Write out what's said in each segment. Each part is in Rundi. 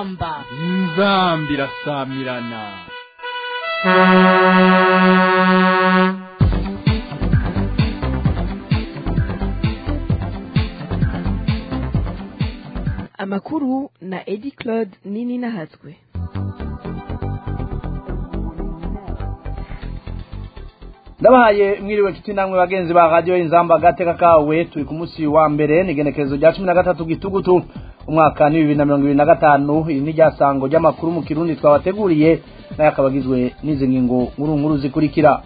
inzamba inzamba irasamirana amakuru na edi claude nini nahatswe ndabahaye mwiriwe nshuti namwe bagenzi ba radiyo inzamba gateka kawe turi ku munsi wa mbere ni igenekerezo rya cumi na gatatu gitugutu umwaka ni bibiri na mirongo ibiri na gatanu iri ni ryasango ry'amakuru mu kirundi twabateguriye nayo akaba agizwe n'izi ngingo nkuru nkuru zikurikira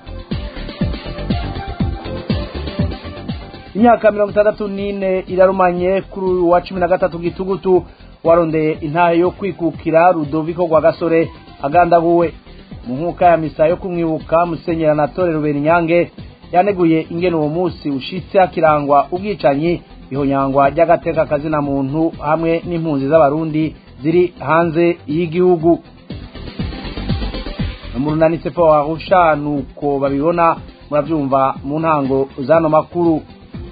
imyaka mirongo itandatu n'ine irarumanye kuri uyu wa cumi na gatatu gitugutu warondeye intahe yo kwikukira rudoviko rwa gasore agandabuwe mu nkuka ya misa yo kumwibuka musenyera na tore rubera inyange yaneguye ingene uwo munsi ushitse hakirangwa ubwicanyi ihonyangwa ry'agateka kazina muntu hamwe n'impunzi z'abarundi ziri hanze y'igihugu mu runanitse po warusha nuko babibona murabyumva mu ntango z'ano makuru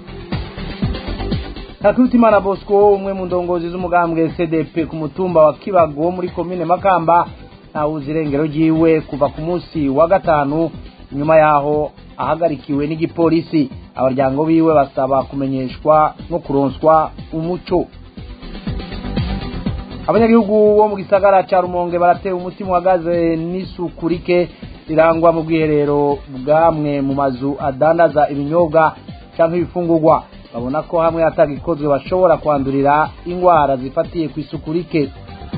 Hakurutimana Bosco umwe mu ndongozi z'umugambwe CDP ku mutumba wa Kibago muri komine Makamba ntawuzi irengero ryiwe kuva ku munsi wa gatanu nyuma yaho ahagarikiwe n'igipolisi abaryango biwe basaba kumenyeshwa no kuronswa umuco abanyagihugu bo mu gisagara ca rumonge baratewe umutima uhagaze n'isuku rike rirangwa mu bwiherero bwamwe mu mazu adandaza ibinyobwa canke ibifungurwa babona ko hamwe hatagikozwe bashobora kwandurira ingwara zifatiye ku isuku rike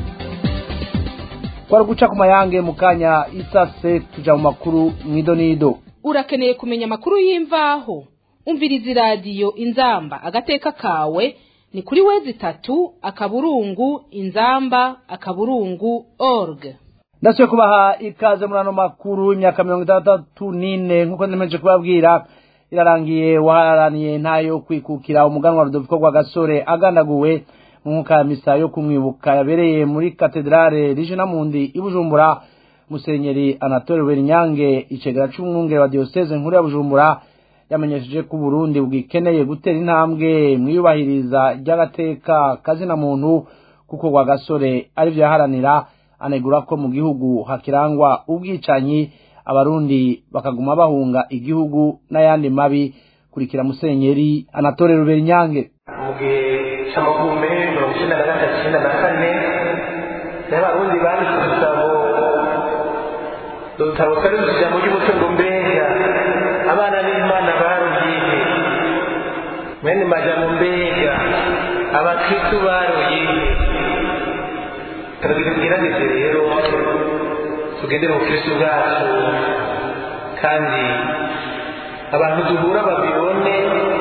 kwari guca ku mayange mu kanya isase tuja mu makuru mwidonido urakeneye kumenya amakuru y'imvaho umviriza iradiyo inzamba agateka kawe ni kuri wezi itatu akaburungu inzamba akaburungu org ndasubiye kubaha ikaze muri ano makuru imyaka mirongo itandatu n'ine nk'uko nemeje kubabwira irarangiye waharaniye ntayo kwikukira umuganwa rudoviko rwa gasore agandaguwe mu nkuka ya misa yo kumwibuka yabereye muri katedrale regina mundi i bujumbura musenyeri anatole berinyange icegera c'umwungere wa diyoseze nkuru ya bujumbura yamenyesheje ko uburundi bwikeneye gutera intambwe mwiyubahiriza ry'agateka kazina muntu kuko rwa gasore arivyo yaharanira anegura ko mu gihugu hakirangwa ubwicanyi abarundi bakaguma bahunga igihugu n'ayandi mabi kurikira musenyeri anatole ruberinyange mu gihe cy'amagume mirongo icyenda na gatatu icyenda na kane naho abarundi banditse udutabo udutabo twari dufite ijambo ry'umutungo mbega abana b'imana barugiye mwene majambo mbega abakristu barugiye turagira tugerageze rero tugendere mu kristu bwacu kandi abantu duhura babibone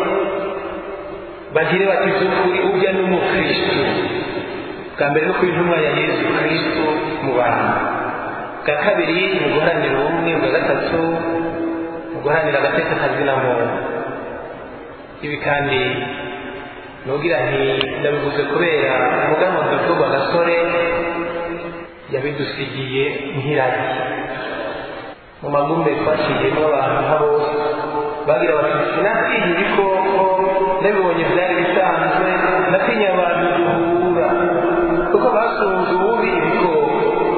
bagire bati by'ukuri urya ni umukristu bwa mbere no kuba intumwa ya yesu kristu mu bantu bwa kabiri ni uguharanira ubumwe bwa gatatu ni uguharanira agateka kazina muntu ibi kandi nugira nti ndabivuze kubera umuganwa dutuba gasore yabidusigiye nk'iragi mu magumbe twaciyemo abantu nka bose bagira bati sinatinya ibikoko nabibonye byari bisanzwe natinya abantu duhura kuko basunze ububi ibikoko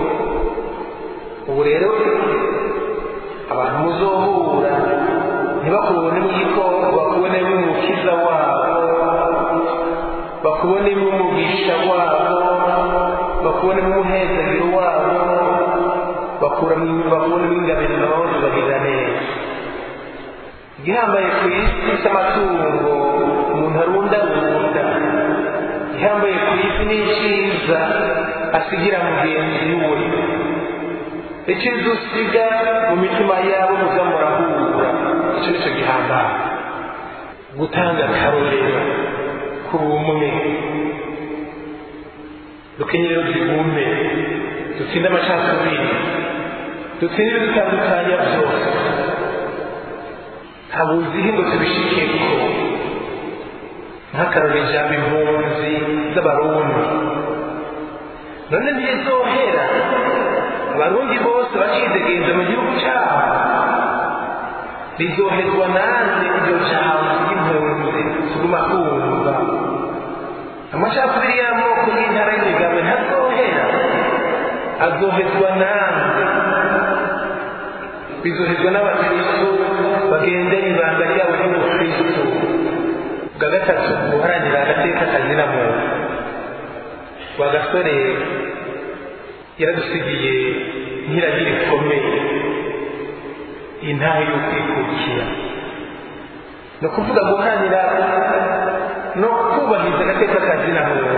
ubu rero abantu muzohura ntibakubonemo igikoko bakubonemo umukiza wabo bakubonemo umugisha wabo bakubonemo umuhezagiro wabo bakubonemo ingabiro zibagirira neza igihambaye ku isi cy'amatungo umuntu arundarunda igihambaye ku isi ni icyiza asigira mugenzi we icyiza usiga mu mitima yabo muza murahura icyo nicyo gihambaye gutanga akarorero ku bumwe dukenyerero tugume dutsinde amacakubiri dutsinde ibidutandukanya byose ntabuzihe ngo tubishikeko nk'akarori ijambo impunzi z'abarundi none ntizohera abarundi bose bacidegenza mu gihugu cyabo rizoherwa nanze iryo jambo ry'impunzi tuguma kumva amacakubiri y'amoko y'intara y'imigabo ntazohera azohezwa namwe bizohezwa n'abakristo bagendera ibanga ryabo ry'ubukristo bwa gatatu guharanira agateka kazina muntu wa gasore yaradusigiye nk'iragira ikomeye intahe y'ukwikukira ni ukuvuga guharanira no kubahiriza agateka kazina muntu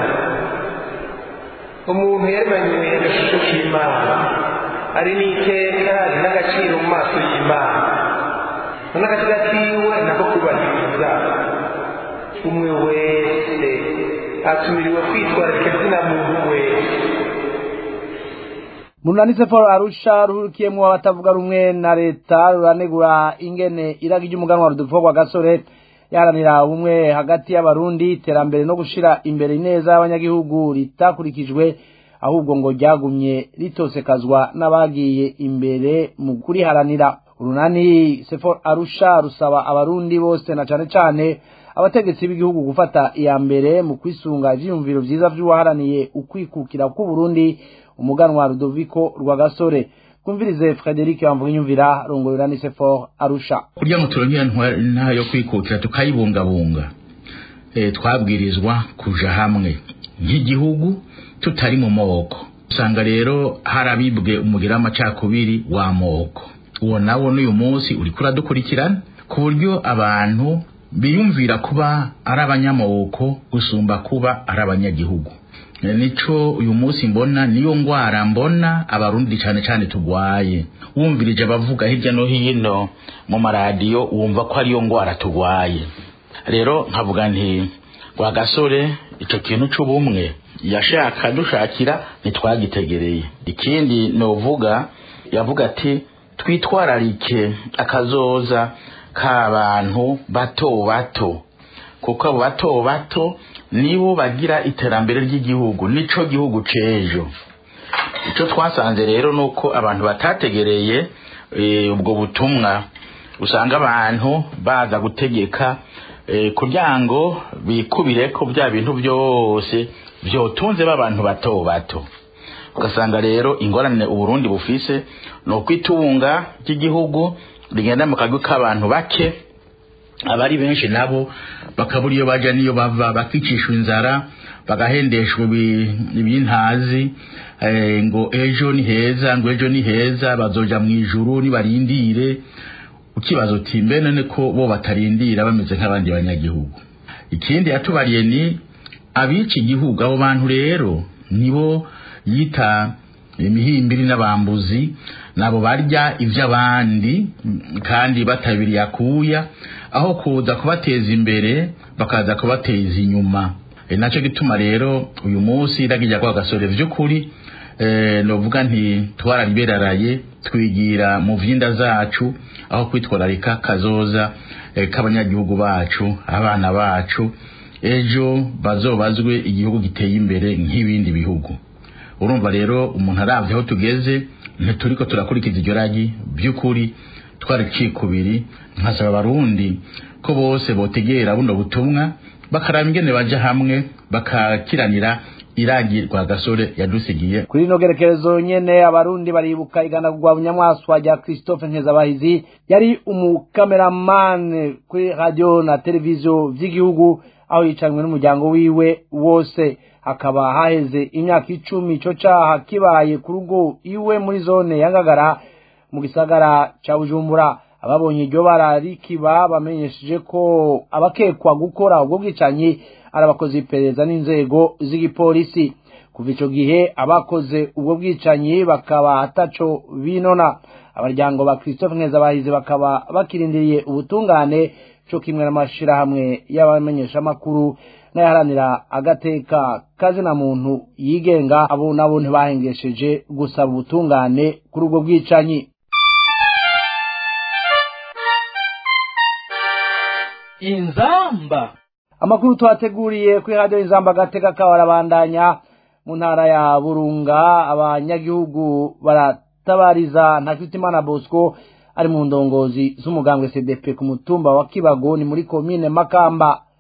umuntu yaremanywe agashusho k'imana ari n'iteka ari n'agaciro mu maso y'imana n'agakiza kiwe nako kubahiriza umwe wese atumiriwe kwitwararika izina muntu wese munanise for arusha ruhurikiyemwo abatavuga rumwe na leta ruranegura ingene iragi ry'umuganwa rudupfa rwa gasore yaharanira ubumwe hagati y'abarundi iterambere no gushira imbere ineza y'abanyagihugu ritakurikijwe ahubwo ngo ryagumye ritosekazwa n'abagiye imbere mu kuriharanira urunani sefor arusha rusaba abarundi bose na cane cane abategetsi b'igihugu gufata iya mbere mu kwisunga ivyiyumviro vyiza vy'uwaharaniye ukwikukira k'uburundi umuganwa rudoviko rwagasore kumvirize frederic wamvuginyumvira rongorera ni sefor arusha kurya ngo turonke ntayo yo kwikukira tukayibungabunga e, twabwirizwa kuja hamwe nk'igihugu tutari mu moko usanga rero harabibwe umugira w'amacakubiri w'amoko uwo nawo n'uyu munsi uriko uradukurikirana ku buryo abantu biyumvira kuba ari abanyamoko gusumba kuba ari abanyagihugu nico uyu munsi mbona niyo ngwara mbona abarundi cyane cyane tugwaye wumvirije abavuga hirya no hino mu maradiyo wumva ko ariyo ngwara tugwaye rero nkavuga nti rwa gasore icyo kintu c'ubumwe yashaka dushakira ntitwagitegereye ikindi novuga yavuga ati twitwararike akazoza k'abantu bato bato kuko abo bato bato nibo bagira iterambere ry'igihugu nico gihugu c'ejo ico twasanze rero nuko abantu batategereye e, ubwo butumwa usanga abantu baza gutegeka e, kugira ngo bikubireko bya bintu byose vyotunze b'abantu bato bato ugasanga rero ingorane uburundi bufise ni ukwitunga ry'igihugu rigenda mu kagwi k'abantu bake abari benshi nabo bakabura iyo baja niyo bava bakicishwa inzara bagahendeshwa ibintazi ngo ejo ni heza ngo ejo ni heza bazoja mu ijuru nibarindire ukibaza uti mbe none ko bo batarindira bameze nk'abandi banyagihugu ikindi yatubariye ni abica igihugu abo bantu rero nibo yita imihimbiri n'abambuzi nabo barya iby'abandi kandi batabiriye akuya aho kuza kubateza imbere bakaza kubateza inyuma e nacyo gituma rero uyu munsi iragijya kwa gasore vy'ukuri e, novuga nti twarariberaraye twigira mu vyinda zacu aho kwitwararika kazoza e, k'abanyagihugu bacu abana bacu ejo bazobazwe igihugu giteye imbere nk'ibindi bihugu urumva rero umuntu aravye aho tugeze ntituriko turakurikiza iryo ragi by'ukuri twari cikubiri nkasaba abarundi ko bose botegera buno butumwa bakaraba ingene baja hamwe bakakiranira iragi rwa gasore yadusigiye kuri ino gerekerezo nyene abarundi baribuka iganagurwa bunyamwaswa rya christophe nkezabahizi yari umukameramani kuri radio na televiziyo vy'igihugu aho yicanwe n'umuryango wiwe wose hakaba haheze imyaka icumi ico caha kibaye ku rugo iwe muri zone ya ngagara mu gisagara ca bujumbura ababonye iryo bara rikiba bamenyesheje ko abakekwa gukora ubwo bwicanyi ari abakozi iperereza n'inzego z'igipolisi kuva ico gihe abakoze ubwo bwicanyi bakaba ataco binona abaryango ba christophe nkezabahizi bakaba bakirindiriye ubutungane co kimwe n'amashirahamwe y'abamenyeshamakuru n'ayaharanira agateka kazina muntu yigenga abo nabo ntibahengesheje gusaba ubutungane kuri ubwo bwicanyi inzamba amakuru twateguriye kuri radiyo inzamba agateka kawe arabandanya mu ntara ya burunga abanyagihugu baratabariza ntakitimana bosco ari mu ndongozi z'umugambwe cdp ku mutumba wa kibago ni muri komine makamba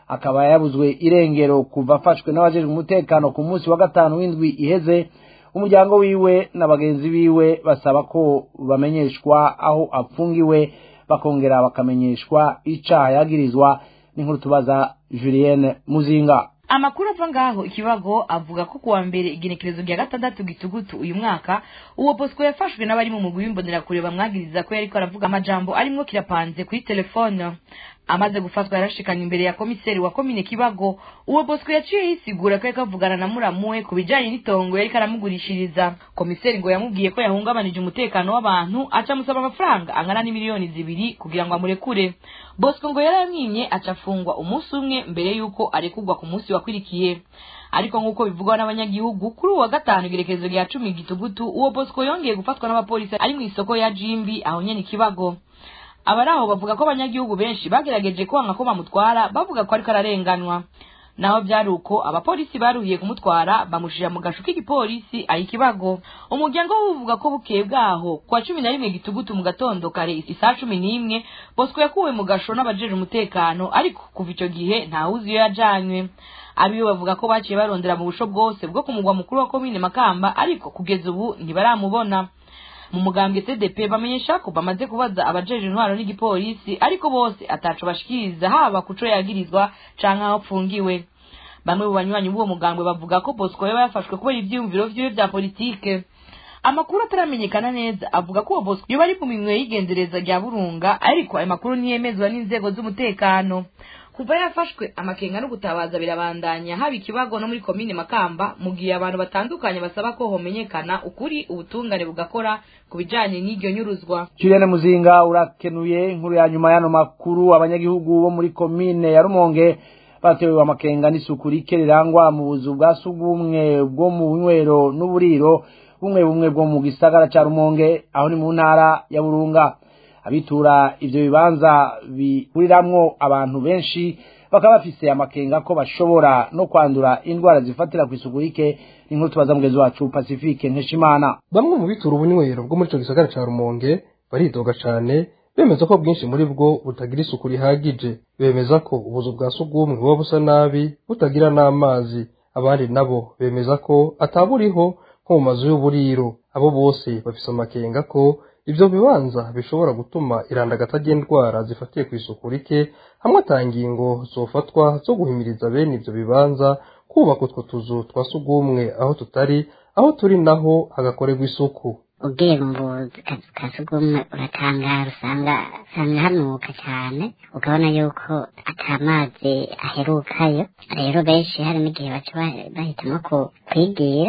akaba yabuzwe irengero kuva afashwe n'abajejwe umutekano ku munsi wa gatanu w'indwi iheze umuryango wiwe na bagenzi biwe basaba ko bamenyeshwa aho apfungiwe bakongera bakamenyeshwa icaha yagirizwa n'inkuru tubaza Julienne Muzinga amakuru ava ngaho ikibago avuga ko kuwa mbere igenekerezo rya gatandatu gitugutu uyu mwaka uwo bosco yafashwe n'abari mu mugwi w'imbonerakure bamwagiriza ko yariko aravuga amajambo arimwo kirapanze kuri telefone amaze gufatwa yarashikanye imbere ya komiseri wa komine kibago uwo bosco yaciye yisigura ko yariko avugana na muramuwe ku bijanye n'itongo yariko aramugurishiriza komiseri ngo yamubwiye ko yahungabanije umutekano w'abantu aca amusaba amafaranga angana n'imiliyoni zibiri kugira ngo amurekure bosco ngo yaramwimye aca afungwa umunsi umwe mbere y'uko arekurwa ku munsi wakwirikiye ariko nk'uko bivugwa n'abanyagihugu kuri uwa gatanu igerekezo rya cumi gitugutu uwo bosco yongeye gufatwa n'abapolisi ari mu isoko ya jimbi aho nyene ikibago abari aho bavuga ko abanyagihugu benshi bagerageje kwanga ko bamutwara bavuga ko ariko ararenganwa naho byari uko abapolisi baruhiye kumutwara bamushira mu gashu k'igipolisi aho ikibago umuryango we uvuga ko bukeye bwaho kwa cumi na rimwe gitugutu mu gatondo kare isaa cumi n'imwe bosco yakuwe mu gasho n'abajeje umutekano ariko kuva icyo gihe ntawuzi iyo yajanywe abiwe bavuga ko baciye barondera mu busho bwose bwo ku mugwa mukuru wa komine makamba ariko kugeza ubu ntibaramubona mu mugambwe cdp bamenyesha ko bamaze kubaza abajeje intwaro n'igipolisi ariko bose ataco bashikiriza haba kuco yagirizwa canke aho apfungiwe bamwe mu banywanyi b'uwo mugambwe bavuga ko bosco yaba yafashwe kubera ivyiyumviro vyiwe vya politike amakuru ataramenyekana neza avuga ko uwo bosco yoba ari mu minwe y'igenzereza rya burunga ariko ayo makuru ntiyemezwa n'inzego z'umutekano kuva yafashwe amakenga no gutabaza birabandanya haba ikibago no muri komine makamba mu gihe abantu batandukanye basaba ko homenyekana ukuri ubutungane bugakora ku bijanye n'iryo nyuruzwa Julienne Muzinga urakenuye inkuru ya nyuma y'ano makuru abanyagihugu bo muri komine ya Rumonge batewe amakenga n'isuku rike rirangwa mu buzu bwa sugumwe bwo mu bunywero n'uburiro bumwe bumwe bwo mu gisagara ca Rumonge aho ni mu ntara ya Burunga abitura ivyo bibanza bihuriramwo abantu benshi bakaba bafise amakenga ko bashobora no kwandura indwara zifatira kw'isuku rike n'inkuru tubaza mugezi wacu Pacifique Nkeshimana bamwe mu bitura ubunywero bwo muri ico gisagara ca Rumonge baridoga cane bemeza ko bwinshi muri bwo butagira isuku rihagije bemeza ko ubuzu bwa sugumwe buba busa nabi butagira n'amazi abandi nabo bemeza ko ataburiho nko mu mazu y'uburiro abo bose bafise amakenga ko ivyo bibanza bishobora gutuma irandagata ry'indwara zifatiye kw'isuku rike hamwe atangingo zofatwa zo guhimiriza bene ivyo bibanza kubaka utwo tuzu twa sugumwe aho tutari aho turi naho hagakorerwa isuku ugiye mu buzu kazu ka sugumwe uratangara usanga usanga hanuka cyane ukabona yuko atamazi aherukayo rero benshi hari n'igihe baca ba- bahitamo ku- kwigira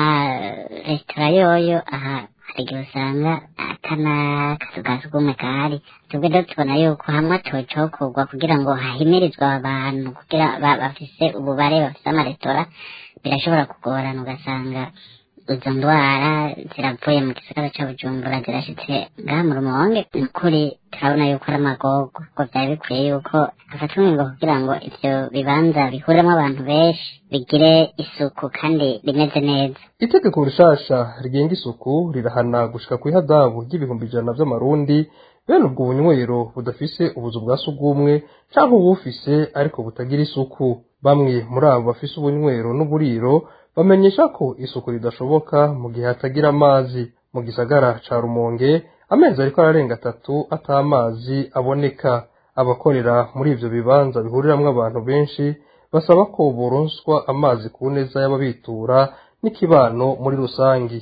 amaresitora yoyo aha hari igihe usanga atana kazu ka sugumwe kahari twebwe rero tubona yuko hamwe atocokorwa kugira ngo hahimirizwe abantu kugira ba- bafise ububare bafise amaresitora birashobora kugorana ugasanga izo ndwara ziravuye mu gisagara ca bujumbura zirashitse ngaha mu rumonge ni ukuri turabona yuko ari amagogo ngo vyari bikwiye yuko hafatwa ingingo kugira ngo ivyo bibanza bihuriramo abantu benshi bigire isuku kandi rimeze neza itegeko rishasha rigenga isuku rirahana gushika kw'ihadabu ry'ibihumbi ijana vy'amarundi bene ubwo bunywero budafise ubuzu bwa sugumwe canke ubufise ariko butagira isuku bamwe muri abo bafise ubunywero n'uburiro bamenyesha ko isuku ridashoboka mu gihe hatagira amazi mu gisagara ca rumonge amezi ariko ararenga atatu ata amazi aboneka abakorera muri ivyo bibanza bihuriramwo abantu benshi basaba ko boronswa amazi ku neza y'ababitura n'ikibano muri rusangi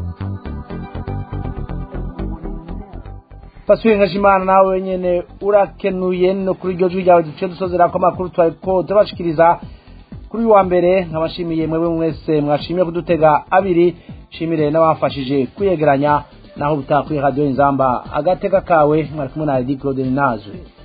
Pasuye Nkeshimana nawe nyene urakenuye no kuri iryo jwi ryawe duce dusozera ko amakuru twariko turabashikiriza kuri uyu wa mbere nkabashimiye mwebwe mwese mwashimiye kudutega abiri shimire n'abafashije kwiyegeranya naho butaha kuri radio inzamba agateka kawe mwari kumwe na Edith Claude Nazwe